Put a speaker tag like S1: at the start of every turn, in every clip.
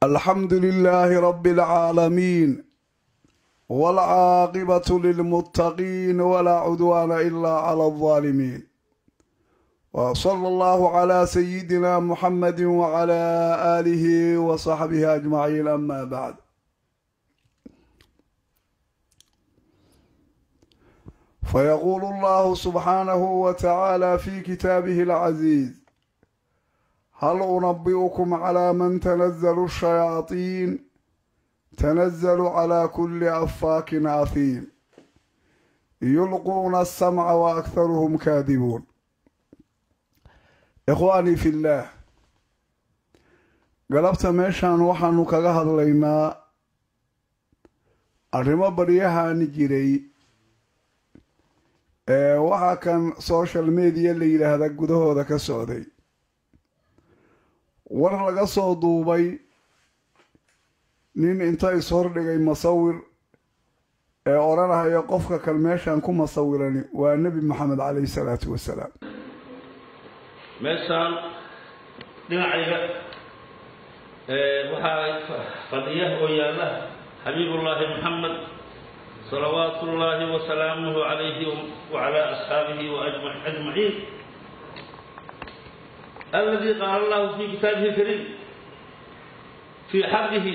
S1: الحمد لله رب العالمين والعاقبة للمتقين ولا عدوان إلا على الظالمين وصلى الله على سيدنا محمد وعلى آله وصحبه أجمعين أما بعد فيقول الله سبحانه وتعالى في كتابه العزيز هل أنبئكم على من تنزل الشياطين تنزل على كل أفاك أثيم يلقون السمع وأكثرهم كاذبون إخواني في الله galabta meeshaan waxaanu kaga hadlaynaa arrimo baryahaani jiray ee waxaa kan social media la yidhaahda gudahooda ka socday war laga soo duubay nin inta ishordhigay masawir ee odhanahaya qofka kan meeshaan ku masawirani waa nebi maxamed calayhi salaatu wasalaam
S2: meeshaan dhinacayga waxaa fadhiya oo yaalla xabiibullaahi maxamed salawaatu ullaahi wasalaamuhu calayhi wacalaa asxaabihi waajmaciin aladi qaala allahu fi kitaabihi alkariim fii xaqihi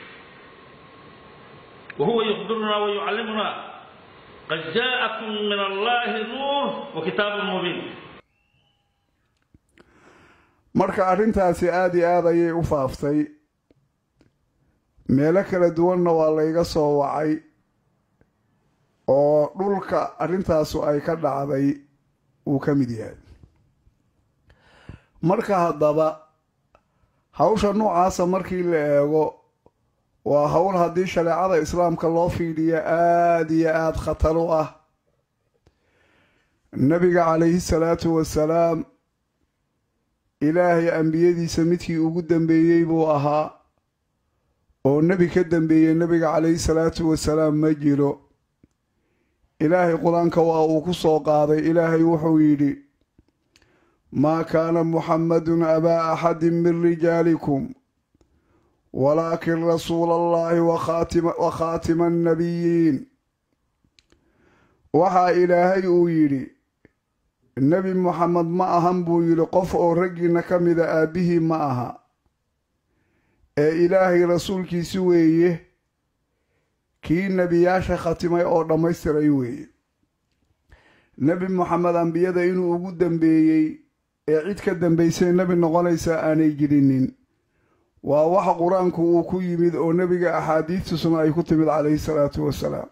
S2: wahuwa yukhbiruna wayucallimuna qad jaa'akum min allahi nuur wa kitaabun mubiin
S1: marka arrintaasi aada iyo aada ayay u faaftay meelo kala duwanna waa layga soo wacay oo dhulka arrintaasu ay ka dhacday uu ka mid yahay marka haddaba hawsha noocaasa markii la eego waa howl haddii shareecada islaamka loo fiidhiyo aada iyo aada khatar u ah nebiga calayhi salaatu wasalaam ilaahay ambiyadiisa midkii ugu dambeeyey buu ahaa oo nebi ka dambeeyey nebiga calayhi salaatu wasalaam ma jiro ilaahay qur-aanka waa uu ku soo qaaday ilaahay wuxuu yidhi maa kaana muxammadun abaa axadin min rijaalikum walaakin rasuula allahi wa khaatima annabiyiin waxaa ilaahay uu yidhi nebi moxamed ma ahan buu yidhi qof oo raggiinna ka mida aabbihii ma aha ee ilaahay rasuulkiisi weeye kii nebiyaasha khatimay oo dhammaystiray weeye nebi moxamed ambiyada inuu ugu dambeeyey ee cid ka dambaysay nebi noqonaysa aanay jirinin waa waxa qur-aanku uu ku yimid oo nebiga axaadiistusuna ay ku timid calayhi salaatu wasalaam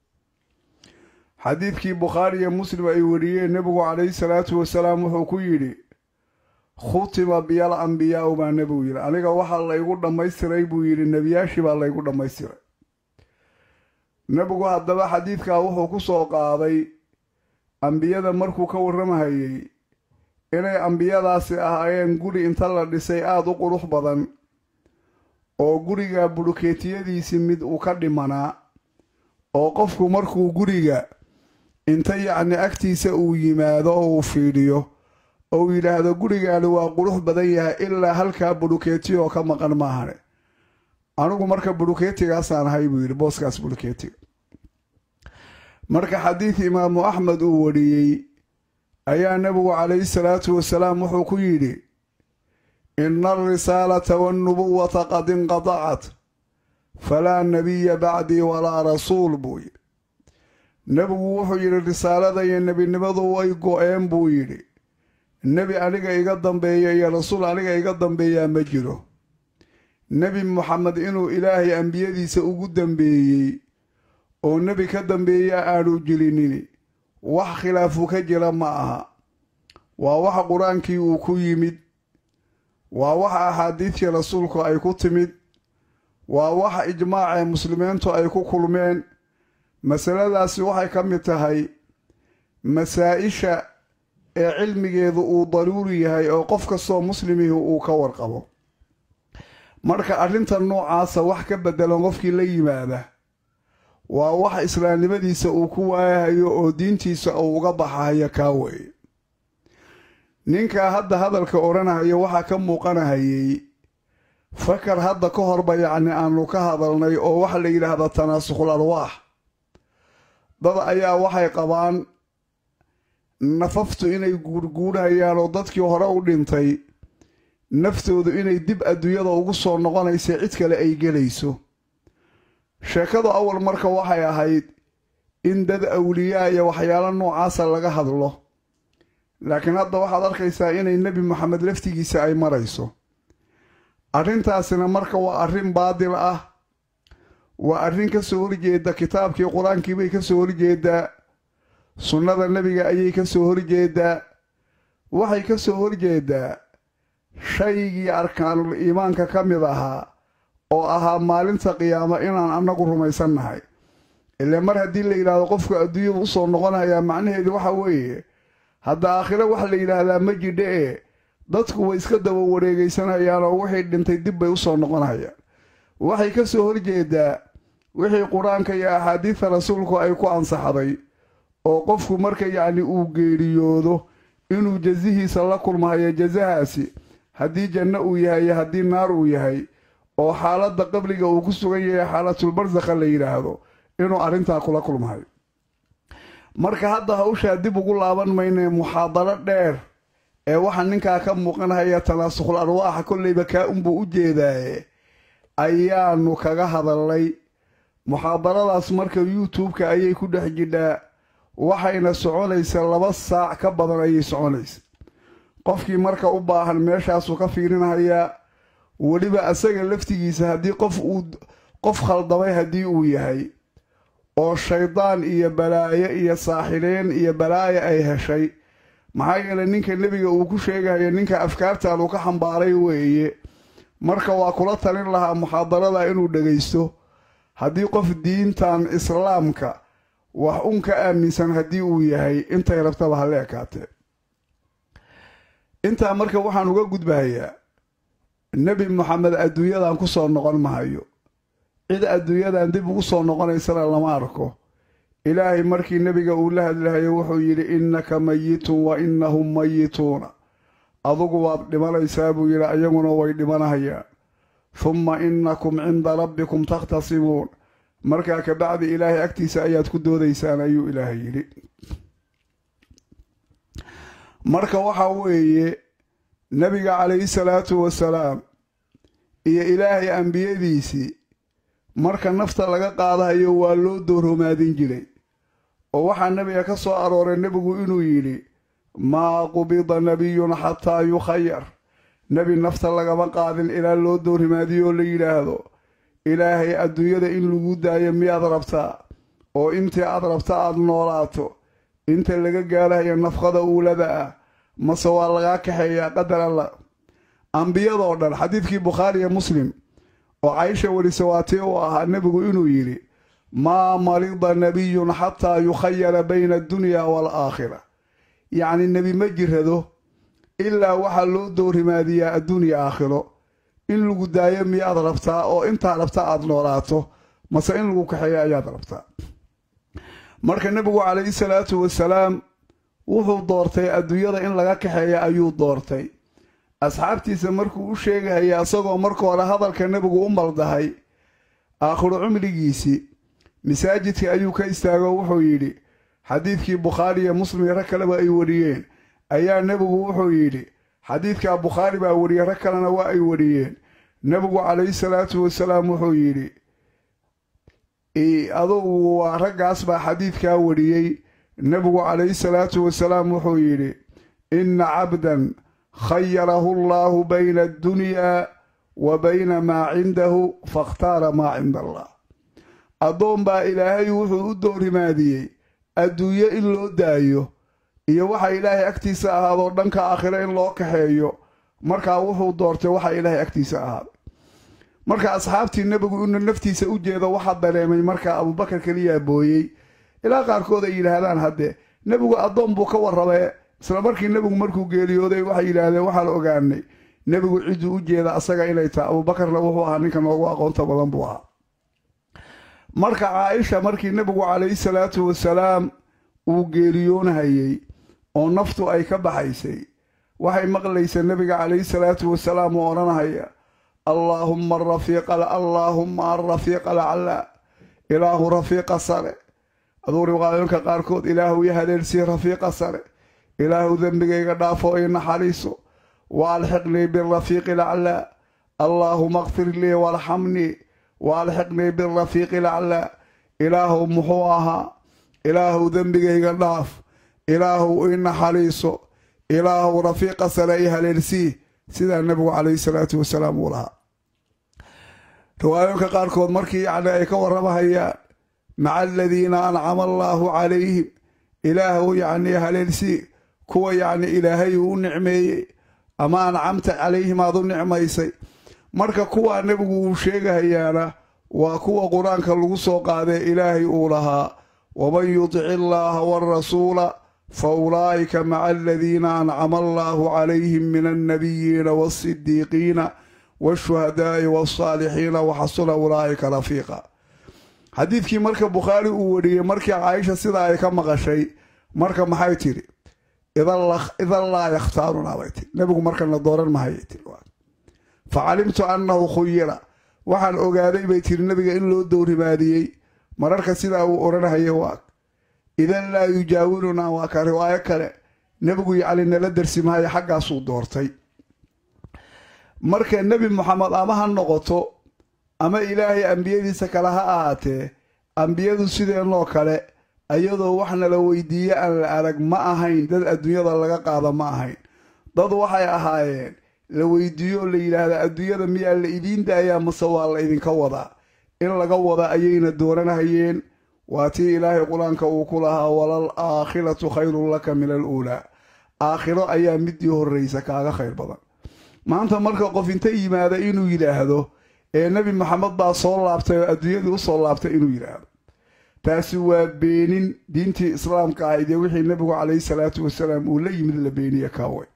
S1: xadiidkii bukhaari iyo muslim ay wariyeen nebigu calayhi salaatu wasalaam wuxuu ku yidhi khutima biyal ambiyaau baa nebigu yidhi aniga waxaa laygu dhammaystiray buu yidhi nebiyaashii baa laygu dhammaystiray nebigu haddaba xadiidkaa wuxuu ku soo qaaday ambiyada markuu ka warramahayey inay ambiyadaasi ahaayeen guri inta la dhisay aada u qurux badan oo guriga bulukeetiyadiisii mid uu ka dhimanaa oo qofku markuu guriga inta yacni agtiisa uu yimaado oo uu fiidhiyo oo uu yidhaahdo gurigaani waa qurux badan yahay ilaa halkaa bulukeeti oo ka maqan maahane anigu marka bulukeetigaasaan ahay buu yidhi booskaas bulukeetiga marka xadiid imaamu axmed uu wariyey ayaa nebigu calayhi salaatu wasalaam wuxuu ku yidhi ina alrisaalata wannubuwata qad inqadacat falaa nebiya bacdii walaa rasuul buu yidhi nebigu wuxuu yidhi risaalada iyo nebinimadu way go-een buu yidhi nebi aniga iga dambeeya iyo rasuul aniga iga dambeeyaa ma jiro nebi moxamed inuu ilaahay ambiyadiisa ugu dambeeyey oo nebi ka dambeeya aanu jirinin wax khilaafu ka jira ma aha waa waxa qur-aankii uu ku yimid waa waxa axaadiidtii rasuulku ay ku timid waa waxa ijmaacee muslimiintu ay ku kulmeen masaladaasi waxay ka mid tahay masaa-isha ee cilmigeedu uu daruuri yahay oo qof kastoo muslimihi uu ka warqabo marka arrinta noocaasa wax ka beddelan qofkii la yimaada waa wax islaamnimadiisa uu ku waayahayo oo diintiisa uu uga baxahayo kaa weeye ninkaa hadda hadalka odhanahaya waxaa ka muuqanahayey fakar hadda ka horba yacni aanu ka hadalnay oo waxa la yidhaahda tanaasukhul arwaax dad ayaa waxay qabaan nafaftu inay guurguurhayaan oo dadkii hore u dhintay naftoodu inay dib adduunyada ugu soo noqonaysa cid kale ay gelayso sheekadu awal marka waxay ahayd in dad awliyaa iyo waxyaalo noocaasa laga hadlo laakiin hadda waxaad arkaysaa inay nebi moxamed laftigiisa ay marayso arrintaasina marka waa arrin baadil ah waa arrin ka soo horjeeda kitaabkii qur-aankii bay ka soo horjeedaa sunnada nebiga ayay ka soo horjeedaa waxay ka soo horjeedaa shaygii arkaanul iimaanka ka mid ahaa oo ahaa maalinta qiyaamo inaan annagu rumaysannahay ile mar haddii la yidhaahdo qofku adduunyadu u soo noqonayaa macnaheedu waxa weeye hadda aakhiro waxa la yidhaahdaa ma jidha ee dadku way iska daba wareegaysanayaan oo wixii dhintay dib bay u soo noqonayaan waxay ka soo horjeedaa wixii qur-aanka iyo axaadiidta rasuulku ay ku ansaxday oo qofku marka yacni uu geeriyoodo inuu jazihiisa la kulmahayo jazahaasi haddii janno uu yahay iyo haddii naar uu yahay oo xaaladda qabriga uu ku sugan yahay xaalatulbarsakha la yidhaahdo inuu arrintaa kula kulmahayo marka hadda hawshaa dib ugu laaban maynee muxaadaro dheer ee waxaa ninkaa ka muuqanhaya tanaasukhul arwaaxa kollayba kaa unbuu u jeedaaye ayaanu kaga hadalnay muxaadaradaas marka youtube-ka ayay ku dhex jidhaa waxayna soconaysa laba saac ka badan ayay soconaysa qofkii marka u baahan meeshaasuu ka fiirinhayaa weliba asaga laftigiisa haddii qof uu qof khaldamay haddii uu yahay oo shaydaan iyo balaayo iyo saaxireen iyo balaayo ay heshay maxaa yeelay ninka nebiga uu ku sheegayo ninka afkaartan uu ka xambaaray weeye marka waa kula talin lahaa muxaadarada inuu dhegaysto haddii qof diintan islaamka wax un ka aaminsan haddii uu yahay intay rabtaba ha la ekaatee intaa marka waxaan uga gudbahayaa nebi moxamed adduunyadan ku soo noqon mahayo cid adduunyadan dib ugu soo noqonaysana lama arko ilaahay markii nebiga uu la hadlahayo wuxuu yidhi innaka mayitun wa innahum mayituuna adugu waad dhimanaysaa buu yidhi ayaguna way dhimanahayaan humma innakum cinda rabbikum takhtasimuun markaa kabacdi ilaahay agtiisa ayaad ku doodaysaan ayuu ilaahay yidhi marka waxaa weeye nebiga calayhi salaatu wasalaam iyo ilaahay ambiyadiisii marka nafta laga qaadahayo waa loo doorhomaadin jiray oo waxaa nebiga ka soo arooray nebigu inuu yidhi maa qubida nebiyun xataa yukhayar nebi nafta lagama qaadin ilaa loo doorhimaadiyo oo la yidhaahdo ilaahay adduunyada in lagu daayo miyaad rabtaa oo intii aad rabta aad noolaato inta laga gaarahayo nafqada uulada ah mase waa lagaa kaxeeyaa qadar alla ambiyadoo dhan xadiidkii bukhaariya muslim oo caysha welise waatii uu ahaa nebigu inuu yidhi maa marida nebiyun xataa yukhayara bayna addunya waalaakhira yacni nebi ma jirado ilaa waxaa loo doorhimaadiyaa adduunya aakhiro in lagu daayo miyaad rabtaa oo intaa rabta aad noolaato mase in lagu kaxeeyo ayaad rabtaa marka nebigu calayhi salaatu wasalaam wuxuu doortay adduunyada in laga kaxeeya ayuu doortay asxaabtiisa markuu u sheegahaya isagoo marka hore hadalka nebigu u maldahay aakhiru cumrigiisii masaajidka ayuu ka istaago wuxuu yidhi xadiidkii bukhaari iyo muslim iyo rag kaleba ay wariyeen ayaa nebigu wuxuu yidhi xadiidkaa bukhaari baa wariyey rag kalena waa ay wariyeen nebigu calayhi salaatu wasalaam wuxuu yidhi adugu waa raggaas baa xadiidkaa wariyey nebigu calayhi salaatu wasalaam wuxuu yidhi inna cabdan khayarahu allaahu bayna addunyaa wa bayna maa cindahu fakhtaara maa cinda allah addoon baa ilaahay wuxuu u doorrimaadiyey adduunyo in loo daayo iyo waxa ilaahay agtiisa ahaadoo dhanka aakhiro in loo kaxeeyo markaa wuxuu doortay waxa ilaahay agtiisa ahaaday marka asxaabtii nebigu inuu naftiisa u jeedo waxaa dareemay markaa abuubakar keliyaa booyey ilaa qaarkood ay yidhaahdaan haddee nebigu addoon buu ka warrabee isla markii nebigu markuu geeriyooday waxay yidhaahdeen waxaan ogaanay nebigu cidduu u jeeda asaga inay tahay abuubakarna wuxuu ahaa ninka noogu aqoonta badan buu ahaa marka caaisha markii nebigu calayhi salaatu wasalaam uu geeriyoonhayey oo naftu ay ka baxaysay waxay maqlaysa nebiga calayhi salaatu wasalaam oo odhanahaya allaahumma arafiiqa allaahumma alrafiiqa alcalaa ilaahu rafiiqa sare aduu riwaayooyinka qaarkood ilaahu i haleelsii rafiiqa sare ilaahu dembigayga dhaafo i naxariiso wa alxiqnii birafiiqi alaclaa allaahuma akfir lii waarxamnii wa alxiqnii birafiiqi alaclaa ilaahu muxuu ahaa ilaahu dembigayga dhaaf ilaahu i naxariiso ilaahu rafiiqa sare i haleelsii sidaa nebigu calayhi salaatu wasalaam uu lahaa riwaayooyinka qaarkood markii yacni ay ka warramahayaan maca aladiina ancama allaahu calayhim ilaahu yacni haleelsii kuwa yacni ilaahay uu u nicmeeyey ama ancamta calayhim aad u nicmaysay marka kuwaa nebigu uu sheegahayaana waa kuwa qur-aanka lagu soo qaadee ilaahay uu lahaa waman yudici illaaha waarasuula fa ulaa'ika maca aladiina ancama allaahu calayhim min alnabiyiina waasidiiqiina waashuhadaa'i waasaalixiina waxasuna ulaa'ika rafiiqa xadiidkii marka bukhaari uu wariyey markii caaisha sidaa ay ka maqashay marka maxay tidhi idan laa yakhtaarunaa bay tii nebigu markana dooran mahayay tii fa calimtu annahu khuyira waxaan ogaaday bay tiri nebiga in loo dowrimaadiyey mararka sidaa uu odhanhaya waa idan laa yujaawirunaa waa ka riwaayo kale nebigu yacni nala darsi maayo xaggaasuu doortay marka nebi moxamed ama ha noqoto ama ilaahay ambiyadiisa kale ha ahaatee ambiyadu sideenoo kale ayadoo wax nala weydiiye aan la arag ma ahayn dad adduunyada laga qaada ma ahayn dad waxay ahaayeen la weydiiyo oo la yidhaahda adduunyada miyaa la idiin daayaa mase waa la idinka wadaa in laga wada ayayna dooranhayeen waa tii ilaahay qur-aanka uu ku lahaa walal aakhiratu khayrun laka min al uulaa aakhiro ayaa midii horraysa kaaga khayr badan maanta marka qof inta yimaada inuu yidhaahdo ee nebi maxamed baa soo laabtay oo adduunyadii u soo laabtay inuu yidhaahdo taasi waa beenin diintii islaamka ahayd ee wixii nebigu calayhi salaatu wasalaam uu la yimid la beeniye kaawe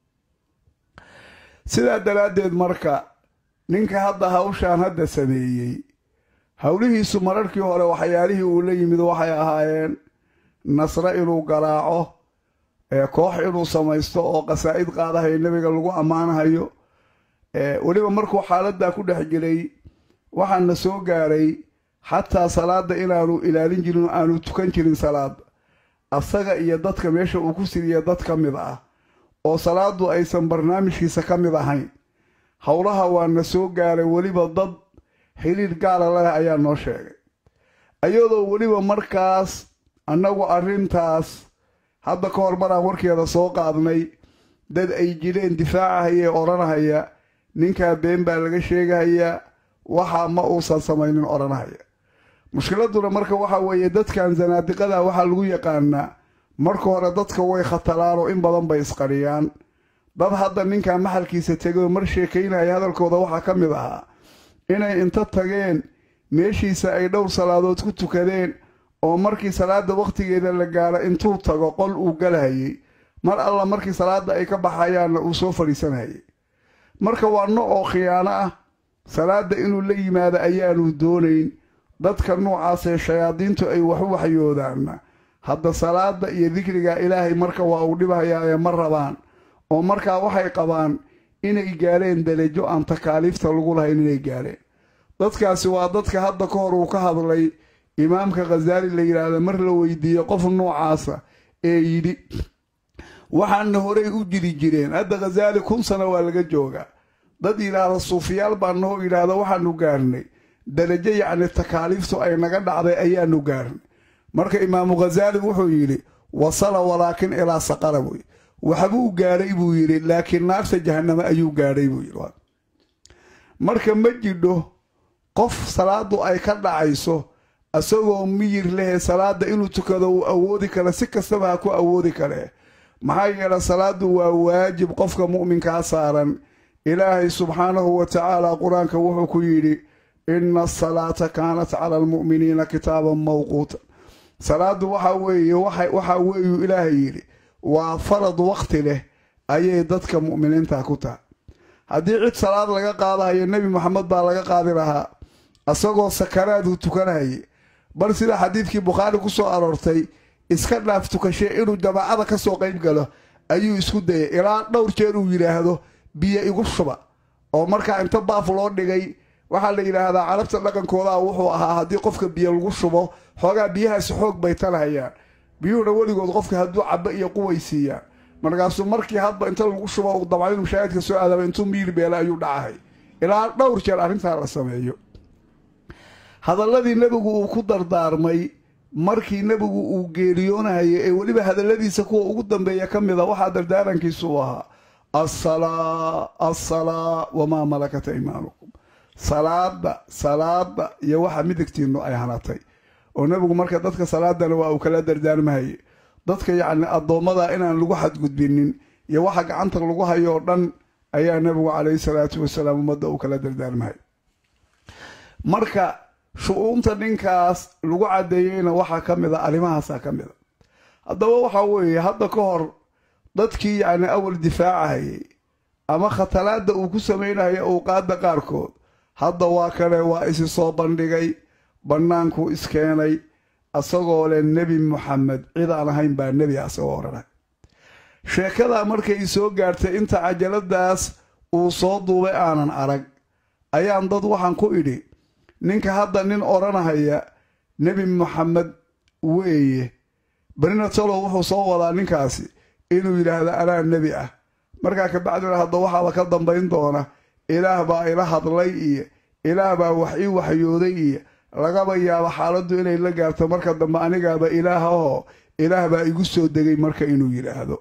S1: sidaa daraaddeed marka ninka hadda hawshaan hadda sameeyey howlihiisu mararkii hore waxyaalihii uu la yimid waxay ahaayeen nasre inuu garaaco koox inuu samaysto oo qasaa'id qaadahayo nebiga lagu ammaanahayo weliba markuu xaaladdaa ku dhex jiray waxaana soo gaaray xataa salaadda inaanu ilaalin jirin oo aanu tukan jirin salaada asaga iyo dadka meesha uu ku siriya dad ka mid ah oo salaadu aysan barnaamijkiisa ka mid ahayn howlaha waana soo gaaray weliba dad xiriir gaala leh ayaa noo sheegay ayadoo weliba markaas annagu arrintaas hadda ka hor maraan warkeeda soo qaadnay dad ay jireen difaacahayee odhanahaya ninkaa been baa laga sheegahayaa waxaa ma uusan samaynin odhanahaya mushkiladuna marka waxa weeye dadkan zanaadiqada waxaa lagu yaqaanaa marka hore dadka way khatalaan oo in badan bay isqariyaan dad hadda ninkan maxalkiisa tegay oo mar sheekaynaya hadalkooda waxaa ka mid ahaa inay inta tageen meeshiisa ay dhowr salaadood ku tukadeen oo markii salaada wakhtigeeda la gaaro intuu tago qol uu galahayey mar alla markii salaadda ay ka baxayaanna uu soo fadhiisanayay marka waa no oo khiyaano ah salaadda inuu la yimaado ayaanu doonayn dadka noocaasee shayaadiintu ay wax u waxyoodaanna hadda salaadda iyo dikriga ilaahay marka waa uu dhibhayaaye ma rabaan oo markaa waxay qabaan inay gaareen darajo aan takaaliifta lagu lahayn inay gaareen dadkaasi waa dadka hadda ka hor uu ka hadlay imaamka khasaali la yidhaahda mar la weydiiye qof noocaasa ee yidhi waxaana horey u jiri jireen hadda khasaali kun sano waa laga joogaa dad yidhaahda suufiyaal baa noo yidhaahda waxaanu gaarnay darajo yacni takaaliiftu ay naga dhacday ayaanu gaarnay marka imaamu khasaali wuxuu yidhi wasala walaakin ilaa saqara buuyi waxbuu gaadhay buu yidhi laakiin naarta jahaname ayuu gaadhay buu yidhi marka ma jidho qof salaadu ay ka dhacayso isagoo miyir lehe salaada inuu tukado uu awoodi kara si kastaba ha ku awoodi kare maxaa yeele salaadu waa waajib qofka mu'minkaa saaran ilaahay subxaanahu wa tacaala qur-aanka wuxuu ku yidhi inna asalaata kaanat cala almu'miniina kitaaban mawquutan salaadu waxaa weeye waxaa weeyuu ilaahay yidhi waa farad wakhti leh ayay dadka mu'miniinta ku tahay haddii cid salaad laga qaadahayo nebi moxamed baa laga qaadi lahaa isagoo sakaraaduu tukanahayay bal sida xadiidkii bukhaari ku soo aroortay iska dhaaf tukashe inuu jamaacada ka soo qayb galo ayuu isku dayay ilaa dhowr jeer uu yidhaahdo biyo igu shuba oo markaa inta baaf loo dhigay waxaa la yidhaahdaa carabta dhaqankoodaa wuxuu ahaa haddii qofka biyo lagu shubo xoogaa biyahaasi xoog bay talahayaan biyuhuna weligood qofka hadduu cabo iyo quway siiyaan markaasuu markii hadba inta lagu shubo uu dabca inuu shaahidka soo aadaaba intuu miir beela ayuu dhacahay ilaa dhowr jeer arrintaa la sameeyo hadalladii nebigu uu ku dardaarmay markii nebigu uu geeriyoonahaya ee weliba hadalladiisa kuwa ugu dambeeya ka mida waxaa dardaarankiisu u ahaa assalaa assalaa wamaa malakata imaanukum salaada salaada iyo waxa midigtiinnu ay hanatay oo nebigu marka dadka salaadana waa uu kala dardaarmahaye dadka yacni addoommada inaan lagu xadgudbinin iyo waxa gacanta lagu hayo oo dhan ayaa nebigu calayhi salaatu wasalaam ummadda uu kala dardaarmahay marka shu-uunta ninkaas lagu caddeeyeyna waxaa ka mid a arrimahaasaa ka mid a haddaba waxaa weeye hadda ka hor dadkii yacni awal difaacahayay ama khatalaadda uu ku samaynayo owqaadda qaarkood hadda waa kale waa isi soo bandhigay bannaankuu iskeenay asagoo leh nebi moxamed cid aan ahayn baa nebi asagoo odhanay sheekadaa markay soo gaartay inta cajaladaas uu soo duubay aanan arag ayaan dad waxaan ku idhi ninka hadda nin odhanahaya nebi moxamed weeye berina talow wuxuu soo wadaa ninkaasi inuu yidhaahdo anaa nebi ah markaa kabacdina hadda waxaaba ka dambayn doona ilaah baa ila hadlay iyo ilaah baa wax ii waxyooday iyo lagaba yaabo xaaladdu inay la gaarto marka dambe anigaaba ilaah ahoo ilaah baa igu soo degay marka inuu yidhaahdo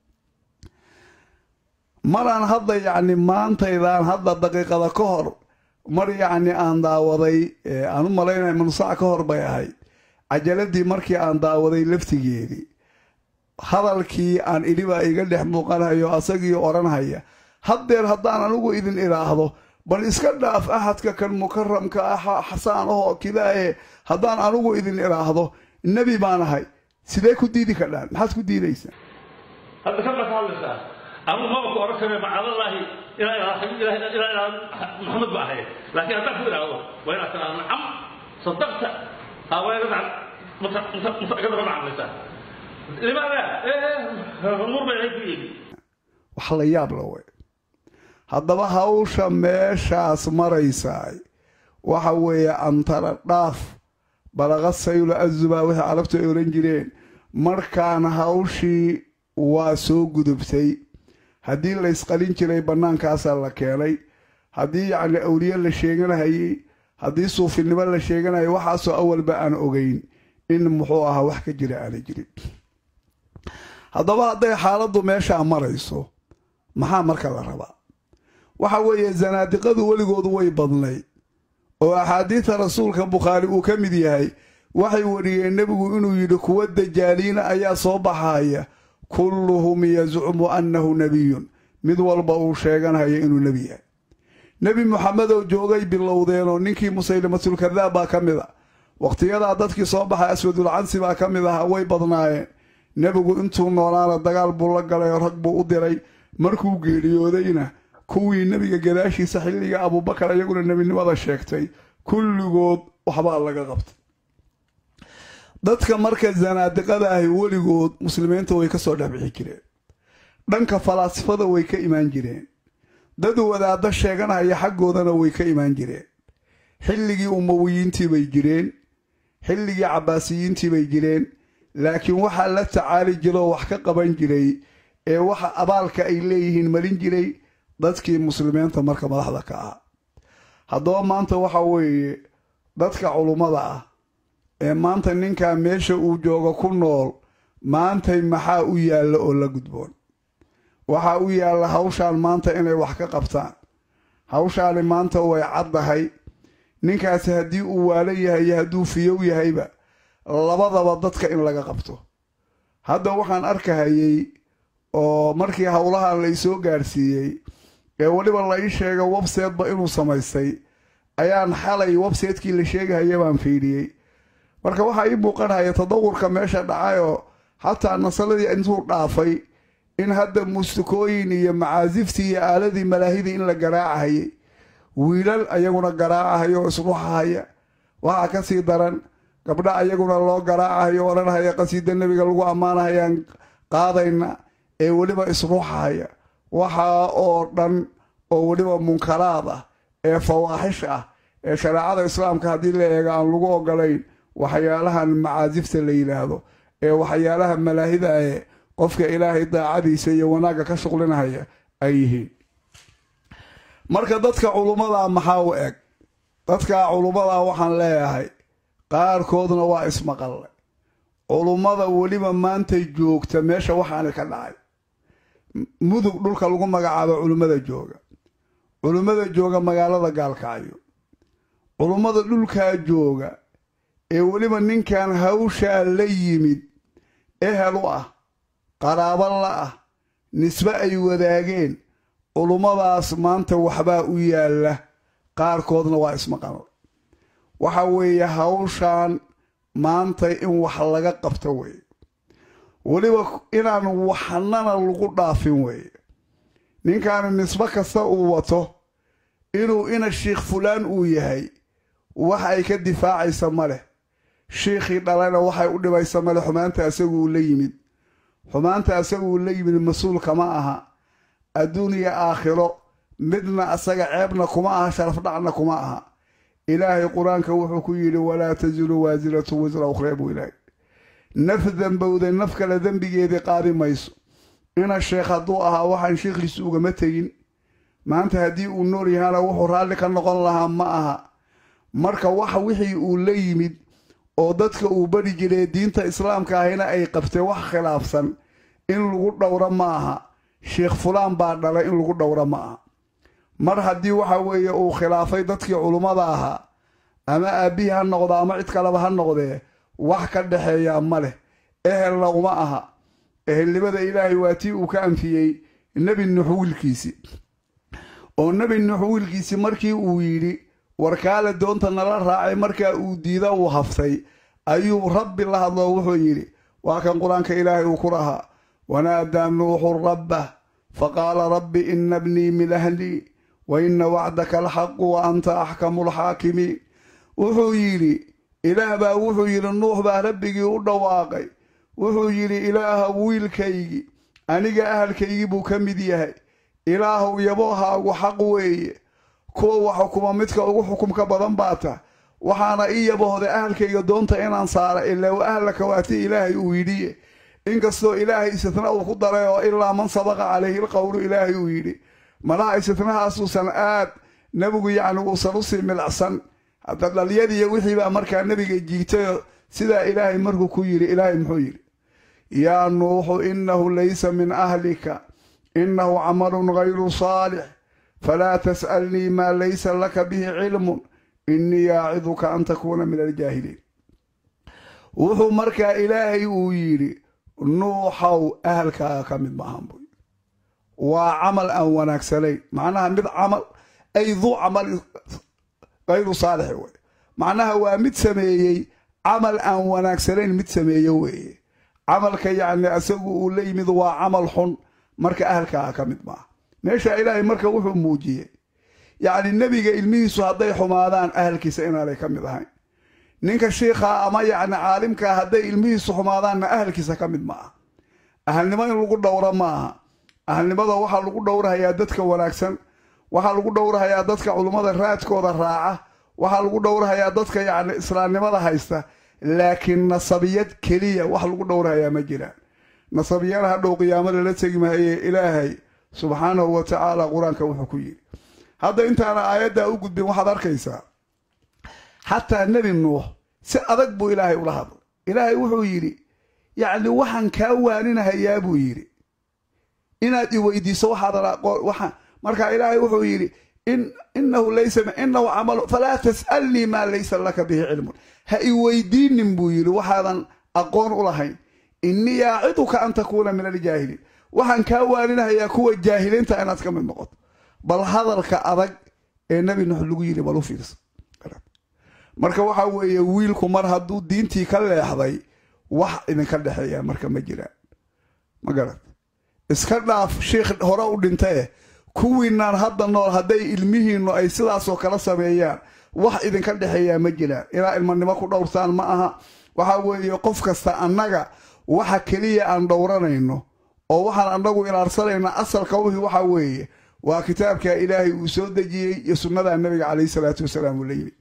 S1: maraan hadda yacni maantaydaan hadda daqiiqada ka hor mar yacni aan daawaday aan u malaynaya mansac ka hor bay ahayd cajaladii markii aan daawaday laftigeedii hadalkii aan idhibaa iga dhex muuqanayo asagii odhanhaya haddeer haddaan anigu idin idhaahdo bal iska dhaaf ahadka kan mukaramka ah xasaan ahoo kidaaye haddaan anigu idin idhaahdo nebi baan ahay sidee ku diidi kadhaan maxaad ku diidaysaa
S2: hadda ka baa ka hadlaysaa anugu maba ku odhan kare macadallaahi ilaa ilaa maxamed ba ahayd laakiin haddaan ku idhaahdo waa inaad tiraa nacam sadaqta hawaagadaba macamlaysaa limaada nuur bay ahayd ku yidhi
S1: wax la yaab la wey haddaba hawsha meeshaas maraysaay waxa weeye antara dhaaf balaqa saylo azubaa wixii carabtu ay odhan jireen markaana hawshii waa soo gudubtay haddii la ysqalin jiray bannaankaasaa la keenay haddii yacni awliye la sheeganahayey haddii suufinimo la sheeganayay waxaasoo awalba aan ogeyn in muxuu ahaa wax ka jira aana jirin haddaba hadday xaaladdu meeshaa marayso maxaa marka la rabaa waxa weeye zanaadiqadu weligoodu way badnay oo axaadiida rasuulka bukhaari uu ka mid yahay waxay wariyeen nebigu inuu yidhi kuwa dajaaliina ayaa soo baxaya kulluhum yazcumu annahu nebiyun mid walba uu sheeganhayo inuu nebi yahay nebi moxamedoo joogay bilowdeenoo ninkii musaylimatulkadaab baa ka mid a wakhtiyadaa dadkii soo baxay aswadulcansi baa ka mid ahaa way badnaayeen nebigu intuu noolaana dagaal buu la galayoo rag buu u diray markuu geeriyoodayna kuwii nebiga gadaashiisa xilliga abuubakar iyaguna nebinimada sheegtay kulligood waxbaa laga qabtay dadka marka zanaadiqada ahi weligood muslimiinta way ka soo dhexbixi jireen dhanka falaasifada way ka imaan jireen dad wadaaddo sheeganhaya xaggoodana way ka imaan jireen xilligii umawiyiintii bay jireen xilligii cabbaasiyiintii bay jireen laakiin waxaa la tacaali jiroo wax ka qaban jiray ee waxa abaalka ay leeyihiin marin jiray dadkii muslimiinta marka madaxda ka ah haddaba maanta waxa weeye dadka culummada ah ee maanta ninkaa meesha uu joogo ku nool maantay maxaa u yaalla oo la gudboon waxaa u yaalla hawshaan maanta inay wax ka qabtaan hawshaani maanta way caddahay ninkaasi haddii uu waalo yahay iyo hadduu fiyow yahayba labadaba dadka in laga qabto hadda waxaan arkahayey oo markii howlahan la isoo gaarsiiyey ee weliba la ii sheega websiteba inuu samaystay ayaan xalay websaytekii la sheegahaya baan fiidhiyey marka waxaa ii muuqanhaya tadawurka meesha dhacayoo xataa nasaladii intuu dhaafay in hadda muusikooyin iyo macaasiftii iyo aaladii malaahidii in la garaacahayay wiilal ayaguna garaacahayo oo isruuxahaya waxaa ka sii daran gabdha ayaguna loo garaacahayo odhanhaya qasiida nebiga lagu ammaanahayaan qaadayna ee weliba isruuxahaya waxaa oo dhan oo weliba munkaraad ah ee fawaaxish ah ee shareecada islaamka haddii la eego aan lagu ogolayn waxyaalahan macaasifta la yidhaahdo ee waxyaalaha malaahida ee qofka ilaahay daacadiisa iyo wanaagga ka shuqlinahaya ay yihiin marka dadka culummada maxaa u eg dadka culummada waxaan leeyahay qaarkoodna waa ismaqalle culummada weliba maantay joogta meesha waxaani ka dhacay mudug dhulka lagu magacaabo culummada jooga culummada jooga magaalada gaalkacyo culummada dhulkaa jooga ee weliba ninkan hawshaa la yimid ehel u ah qaraabo la ah nisbe ay wadaageen culummadaas maanta waxbaa u yaalla qaarkoodna waa ismaqanle waxa weeye hawshan maanta in wax laga qabto weeye weliba inaan waxnana lagu dhaafin weeye ninkaani nisbe kasta uu wato inuu ina shiikh fulaan uu yahay wax ay ka difaacaysa ma leh shiikhii dhalena waxay u dhibaysa male xumaanta asaguu la yimid xumaanta asaguu la yimid mas-uulka ma aha adduuniya aakhiro midna asaga ceebna kuma aha sharafdhacna kuma aha ilaahay qur-aanka wuxuu ku yidhi walaa tasiru waasiratu wisra ukhraa buu ilaahay naf dembowday naf kale dembigeedii qaadi mayso ina sheekh hadduu ahaa waxaan shiikhiisu ugama tegin maanta haddii uu nool yahaana wuxuu raalli ka noqon lahaa ma aha marka wax wixii uu la yimid oo dadka uu bari jiray diinta islaamka ahina ay qabtee wax khilaafsan in lagu dhowro ma aha sheekh fulaan baa dhalay in lagu dhowro ma aha mar haddii waxa weeye uu khilaafay dadkii culummada ahaa ama aabbihii ha noqdo ama cid kaleba ha noqdee wax ka dhexeeyaa ma leh ehelna uma aha ehelnimada ilaahay waa tii uu ka anfiyey nebi nuux wiilkiisii oo nebi nuux wiilkiisii markii uu yidhi warkaale doonta nala raacay markaa uu diida uu haftay ayuu rabbi la hadloo wuxuu yidhi waa kan qur-aanka ilaahay uu ku lahaa wanaadaa nuuxu rabbah faqaala rabbi ina bnii min ahlii wa ina wacdaka alxaqu wa anta axkamu lxaakimiin wuxuu yidhi ilaah baa wuxuu yidhi nuux baa rabbigii u dhawaaqay wuxuu yidhi ilaaha wiilkaygii aniga ahalkaygii buu ka mid yahay ilaahow yaboohaagu xaq weeye kuwa wax xukuma midka ugu xukumka badan baa ta waxaana ii yabohday ahalkayga doonta inaan saara ilaa wa ahlaka waati ilaahay uu yidhiye inkastoo ilaahay istitna uu ku daray oo ilaa man sabaqa calayhi lqowlu ilaahay uu yidhi malaha istitnahaasuusan aad nebigu yacni uusan usii milacsan hadda dhalyadiiyo wixiibaa markaa nebiga jiigtayo sidaa ilaahay markuu ku yidhi ilaahay muxuu yidhi yaa nuuxu innahu laysa min ahlika innahu camalun gayru saalix falaa tas'alnii maa laysa laka bihi cilmun innii yaaciduka an takuuna min aljaahiliin wuxuu markaa ilaahay uu yidhi nuuxow ahalkaaga ka mid maahan buy waa camal aan wanaagsanayn macnaha mid camal ay duu camal kayru saalixi wey macnaha waa mid sameeyey camal aan wanaagsanayn mid sameeyo weeye camalka yacni isagu uu la yimid waa camal xun marka ahalkaaga ka mid maaha meesha ilaahay marka wuxuu muujiyey yacni nebiga ilmihiisu hadday xumaadaan ahalkiisa inaanay ka mid ahayn ninka shiikhaa ama yacni caalimkaa hadday ilmihiisu xumaadaanna ahalkiisa ka mid ma aha ahalnimo in lagu dhowro ma aha ahalnimada waxaa lagu dhowrahayaa dadka wanaagsan waxaa lagu dhowrahayaa dadka culummada raadkooda raaca waxaa lagu dhowrahayaa dadka yacni islaamnimada haysta laakiin nasabiyad keliya wax lagu dhowrahayaa ma jiraan nasabiyana hadhow qiyaamo lala tegi mahaye ilaahay subxaanahu wa tacaala qur-aanka wuxuu ku yidhi hadda intaana aayaddaa u gudbin waxaad arkaysaa xataa nebi nuux si adag buu ilaahay ula hadlay ilaahay wuxuu yidhi yacni waxaan kaa waaninahayaa buu yidhi inaad i weydiiso waxaadan markaa ilaahay wuxuu yidhi inahu laysa inahu camalu falaa tas'alnii maa laysa laka bihi cilmun ha i weydiinin buu yidhi waxaadan aqoon u lahayn innii yaaciduka an takuuna min aljaahiliin waxaan kaa waaninahayaa kuwa jaahiliinta inaad ka mid noqoto bal hadalka adag ee nebi nuux lagu yidhi bal u fiirsa marka waxa weeye wiilku mar hadduu diintii ka leexday wax idinka dhexeeya marka ma jiraan ma garat iska dhaaf shiikh hore u dhintae kuwiinaan hadda nool hadday ilmihiinnu ay sidaasoo kala sameeyaan wax idinka dhexeeyaa ma jiraan ilaa ilmanimo ku dhowrtaan ma aha waxa weeye qof kasta annaga waxa keliya aan dhowranayno oo waxaan annagu ilaarsanayna asalka wixii waxa weeye waa kitaabka ilaahay uu soo dejiyey iyo sunnada nabiga calayhi salaatu wasalaam uu la yimid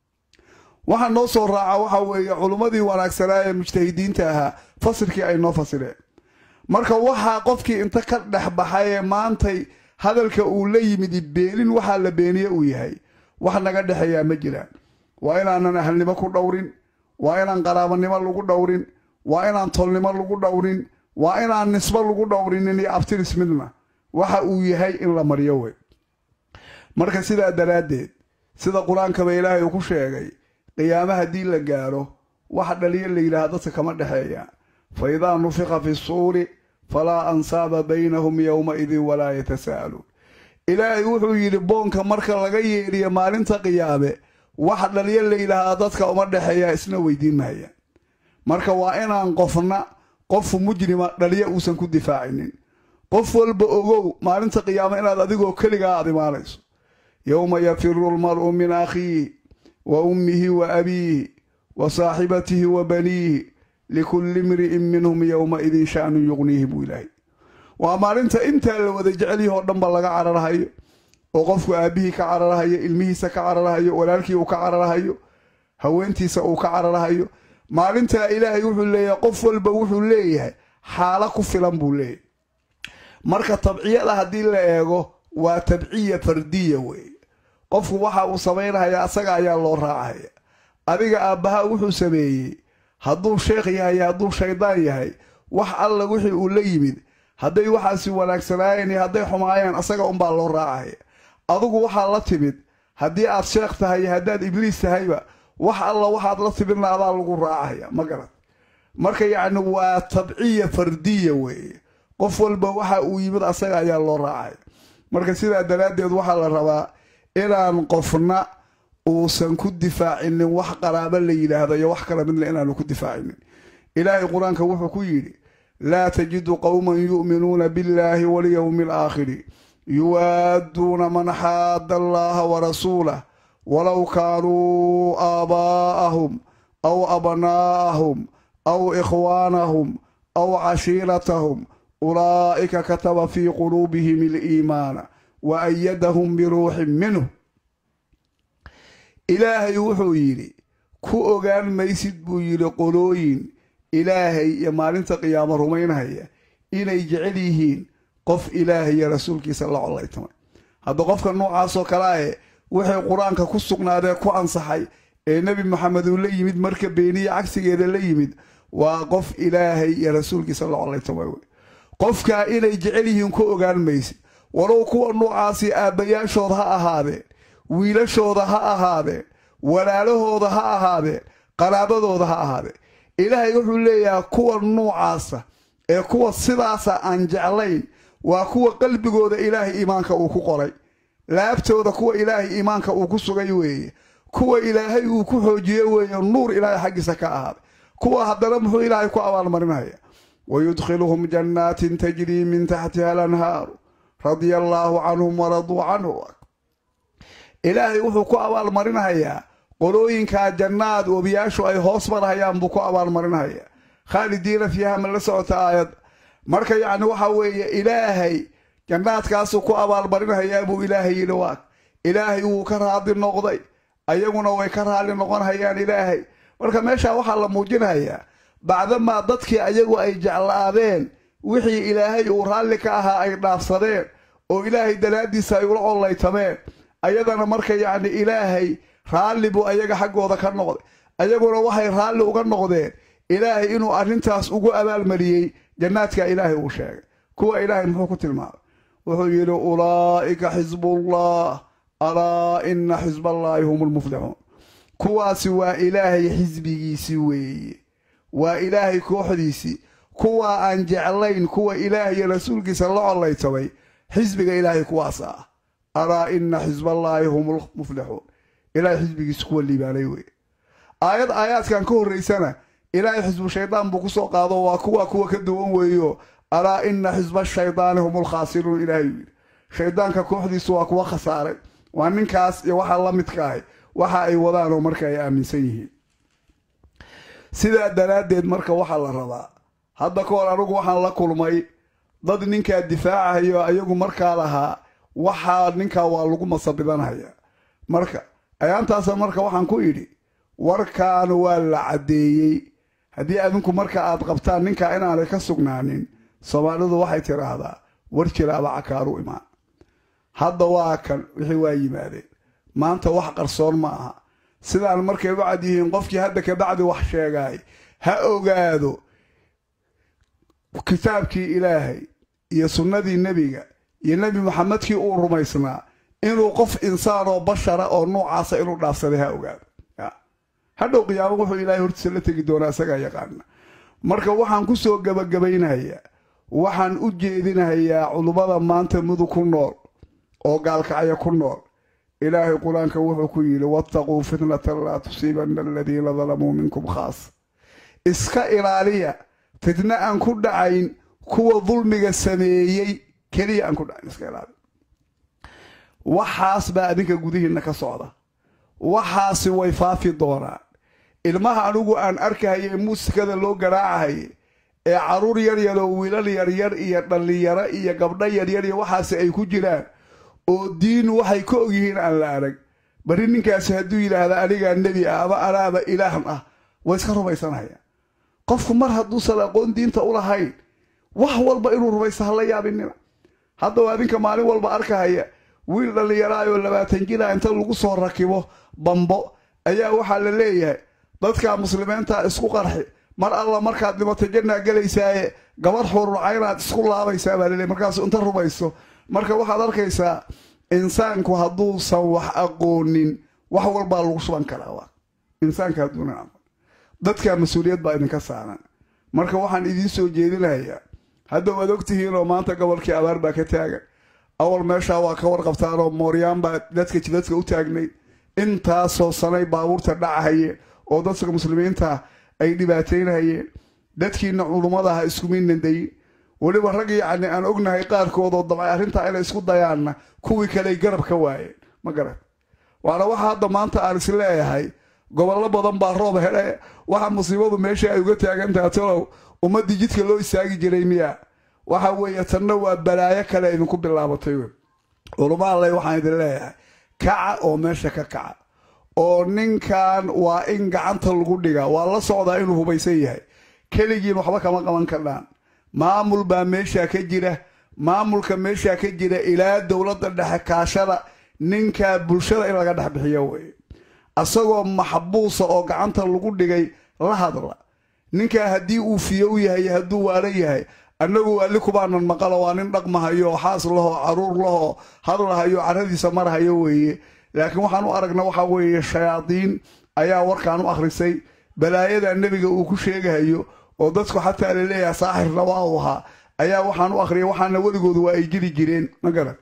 S1: waxaa noo soo raaca waxa weeye culummadii wanaagsanaa ee mujtahidiinta ahaa fasirkii ay noo fasireen marka waxaa qofkii inta ka dhex baxay ee maantay hadalka uu la yimid beenin waxaa la beeniye uu yahay wax naga dhexeeyaa ma jiraan waa inaanan ahalnimo ku dhowrin waa inaan qaraabanimo lagu dhowrin waa inaan tolnimo lagu dhowrin waa inaan nisbo lagu dhowrinin iyo abtiris midna waxa uu yahay in la maryo wey marka sidaa daraaddeed sida qur-aankaba ilaahay uu ku sheegay qiyaame haddii la gaaro wax dhaliyo la yidhaah dadka kama dhexeeyaan fa idaa nufiqa fi suuri falaa ansaaba baynahum yowmaidin walaa yatasaa'aluun ilaahay wuxuu yidhi boonka marka laga yeedhiyo maalinta qiyaame wax dhaliyo la yidhaahdaa dadka uma dhexeeyaa isna weydiin mahayaan marka waa inaan qofna qofu mujrima dhaliyo uusan ku difaacinin qof walba ogow maalinta qiyaame inaad adigoo keligaa aad imaanayso yowma yafiru lmar'u min akhiihi wa ummihi wa abiihi wa saaxibatihi wa baniihi likulli imri'in minhum yowmaidin sha'nun yuqniihi buu ilaahay waa maalinta intaa la wada jecelyahoo dhanba laga cararhayo oo qofku aabbihii ka cararhayo ilmihiisa ka cararhayo walaalkii uu ka cararhayo haweentiisa uu ka cararhayo maalintaa ilaahay wuxuu leeyahay qof walba wuxuu leeyahay xaalo ku filan buu leeyahay marka tabciyada haddii la eego waa tabciya fardiya weeye qofku waxa uu samaynahaya asaga ayaa loo raacaya adiga aabbaha wuxuu sameeyey hadduu sheekh yahay hadduu shaydaan yahay wax alla wixii uu la yimid hadday waxaasi wanaagsanaayeen iyo hadday xumaayeen asaga unbaa loo raacaya adugu waxaa la timid haddii aad sheekh tahay iyo haddaad ibliis tahayba wax alla waxaad la timidna adaa lagu raacaya ma garad marka yacni waa tabciya fardiya weeye qof walba waxa uu yimid asaga ayaa loo raacaya marka sidaa daraaddeed waxaa la rabaa inaan qofna uusan ku difaacinin wax qaraabo la yidhaahdo iyo wax kala midna inaanu ku difaacinin ilaahay qur-aanka wuxuu ku yidhi laa tajidu qowman yu'minuuna biاllaahi walyowmi alaakhiri yuwaadduuna man xaadda allaha warasuulah walow kaanuu aabaa'ahum aw abnaa'ahum aw ikhwaanahum aw cashiiratahum ulaa'ika kataba fii quluubihim aliimaana wa ayadahum biruuxin minhu ilaahay wuxuu yidhi ku ogaan maysid buu yidhi qolooyin ilaahay iyo maalinta qiyaamo rumaynhaya inay jecel yihiin qof ilaahay iyo rasuulkiisa la collaytamay hadda qofka noocaasoo kalea wixii qur-aanka ku sugnaadee ku ansaxay ee nebi maxamed uu la yimid marka beeniya cagsigeeda la yimid waa qof ilaahay iyo rasuulkiisa la collaytamay wey qofkaa inay jecel yihiin ku ogaan maysid walow kuwa noocaasi aabbayaashood ha ahaadeen wiilashooda ha ahaadeen walaalahooda ha ahaadeen qaraabadooda ha ahaadeen ilaahay wuxuu leeyahay kuwa nuucaasa ee kuwa sidaasa aan jeclayn waa kuwa qalbigooda ilaahay iimaanka uu ku qoray laabtooda kuwa ilaahay iimaanka uu ku sugay weeye kuwa ilaahay uu ku xoojiye weeye nuur ilaahay xaggiisa ka ahaaday kuwa haddana muxuu ilaahay ku abaalmarinaya wayudkhiluhum jannaatin tajrii min taxtiha alanhaaru radia allaahu canhum waraduu canhu ilaahay wuxuu ku abaalmarinayaa qolooyinkaa jannaad webiyaashu ay hoos marhayaan buu ku abaalmarinhayaa khaalidiina fiiha ma la socota aayad marka yacni waxa weeye ilaahay jannaadkaasuu ku abaalmarinhayaa buu ilaahay yidhi waag ilaahay wuu ka raadi noqday ayaguna way ka raali noqonhayaan ilaahay marka meeshaa waxaa la muujinhayaa bacdamaa dadkii ayagu ay jeclaadeen wixii ilaahay uu raalli ka ahaa ay dhaafsadeen oo ilaahay daraaddiisa ay ula collaytameen ayadana marka yacni ilaahay raalli buu ayaga xaggooda ka noqday ayaguna waxay raalli uga noqdeen ilaahay inuu arrintaas ugu abaalmariyey jannaadka ilaahay uu sheegay kuwa ilaahay muxuu ku tilmaamay wuxuu yidhi ulaa'ika xisbullah alaa ina xisballaahi hum lmuflixuun kuwaasi waa ilaahay xisbigiisii weeye waa ilaahay kooxdiisii kuwa aan jeclayn kuwa ilaahay iyo rasuulkiisa la collaytamay xisbiga ilaahay kuwaas ah alaa ina xisballaahi hum lmuflixuun ilaahay xisbigiisa kuwa liibaanay weye aayad aayaadkan ka horraysana ilaahay xisbu shaydaan buu ku soo qaado waa kuwa kuwa ka duwan weeyo alaa ina xisba shaydaani hum lkhaasiruun ilaahay yidhi shaydaanka kooxdiisu waa kuwa khasaaray waa ninkaas iyo waxaa la midka ahay waxa ay wadaanoo marka ay aaminsan yihiin sidaa daraaddeed marka waxaa la rabaa hadda ka hor anigu waxaan la kulmay dad ninkaa difaacahayo ayagu markaa lahaa waxaa ninkaa waa lagu masabidanhayaa marka ayaantaasa marka waxaan ku idhi warkaan waa la caddeeyey haddii adinku marka aad qabtaan ninkaa inaanay ka sugnaanin soomaalidu waxay tidhaahdaa war jiraaba cakaaru imaan hadda waa kan wixii waa yimaadeen maanta wax qarsoon ma aha sidaan markay u cad yihiin qofkii hadda kabacdi wax sheegaay ha ogaado kitaabkii ilaahay iyo sunnadii nebiga iyo nebi maxamedkii uu rumaysnaa inuu qof insaan oo bashara oo nuucaasa inuu dhaafsaday ha ogaado hadhow qiyaamo wuxuu ilaahay hortiisa la tegi doonaa isagaa yaqaana marka waxaan ku soo gebagabaynayaa waxaan u jeedinahayaa culummada maanta mudug ku nool oo gaalkacya ku nool ilaahay qur-aanka wuxuu ku yidhi wattaquu fitnatan laa tusiibanna aladiina dalamuu minkum khaas iska ilaaliya fitna aan ku dhacayn kuwa dulmiga sameeyey keliya aan ku dhacayn iska ilaaliya waxaas baa adinka gudihiinna ka socda waxaasi way faafi doonaan ilmaha anigu aan arkahaye muusikada loo garaacahaye ee caruur yaryar oo wiilal yaryar iyo dhallinyaro iyo gabdho yaryar iyo waxaasi ay ku jiraan oo diin waxay ka ogyihiin aan la arag bari ninkaasi hadduu yidhaahda anigaa nebi ah ama anaaba ilaah ah way iska rumaysanayaan qofku mar hadduusan aqoon diinta u lahayn wax walba inuu rumaysto hala yaabinina haddaba adinka maalin walba arkahaya wiil dhallinyaraayoo labaatan jila inta lagu soo rakibo bambo ayaa waxaa la leeyahay dadka muslimiinta isku qarxi mar alla markaad dhimato jannaa gelaysaaye gabadh xururcaynaad isku laabaysaa baa laleeyahy markaasu inta rumayso marka waxaad arkaysaa insaanku hadduusan wax aqoonin wax walbaa lagu shuban karaa insaanka hadduunan aqoon dadka mas-uuliyad baa idinka saaran marka waxaan idiin soo jeedinayaa hadda waad ogtihiin oo maanta gobolkii abaar baa ka taagan awal meeshaa waa ka warqabtaan oo mooryaan baa dadka jidadka u taagnayd intaasoo sanay baabuurta dhacahayeen oo dadka muslimiinta ay dhibaataynahayeen dadkiina culummadaha iskumiinan dayin weliba rag yacni aan ognahay qaarkood oo dabcay arrintaa inay isku dayaanna kuwii kaley garab ka waayeen ma garan waana waxa hadda maanta aan is leeyahay gobollo badan baa roob hedhe waxa musiibadu meesha ay uga taagantaha talow ummaddii jidka loo istaagi jiray miya waxa weeye tanna waa balaayo kale idinku bilaabatay wey culumma alle waxaan idin leeyahay kaca oo meesha ka kaca oo ninkan waa in gacanta lagu dhigaa waa la socdaa inuu hubaysan yahay keligiin waxba kama qaban kardhaan maamul baa meeshaa ka jira maamulka meeshaa ka jira ilaa dowladda dhexe kaashada ninkaa bulshada in laga dhex bixiyo weye asagoo maxbuusa oo gacanta lagu dhigay la hadla ninkaa haddii uu fiyow yahay hadduu waala yahay annagu ali kubaanan maqalo waa nin dhaqmahayo oo xaas lahoo caruur lahoo hadlahayo caradiisa marhayo weeye laakiin waxaan u aragna waxa weeye shayaadiin ayaa warkaan u akhrisay balaayada nebiga uu ku sheegahayo oo dadku xataa laleeyahay saaxirna waa uu ahaa ayaa waxaan u akhriyay waxaana weligoodu waa ay jiri jireen ma garan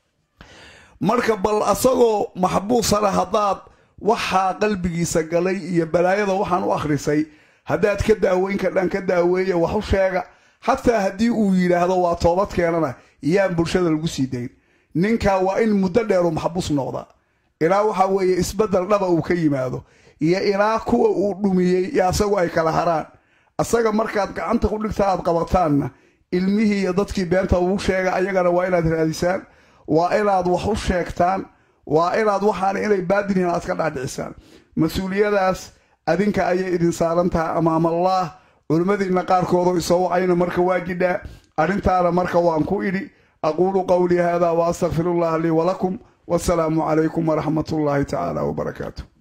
S1: marka bal asagoo maxbuusana haddaad waxaa qalbigiisa galay iyo balaayada waxaan u akhrisay haddaad ka daaweyn kadhaan ka daaweeya wax u sheega xataa haddii uu yidhaahdo waa toobad keenana yaan bulshada lagu sii dayn ninkaa waa in muddo dheeru maxbuus noqda ilaa waxa weeye isbeddel dhaba uu ka yimaado iyo ilaa kuwa uu dhumiyey iyo asagu ay kala haraan asaga markaad gacanta ku dhigta aad qabataanna ilmihii iyo dadkii beenta ugu sheega ayagana waa inaad raadisaan waa inaad wax u sheegtaan waa inaad waxaan inay baadin yihiin aad ka dhaadhicisaan mas-uuliyadaas adinka ayay idin saaran tahay amaamallaah culimmadiinna qaarkoodoo isoo wacayna marka waa jidhaa arrintaana marka waan ku idhi aquulu qowlii haadaa wa astaqfirullaha lii walakum wasalaamu calaykum waraxmat ullaahi tacaala wabarakaatu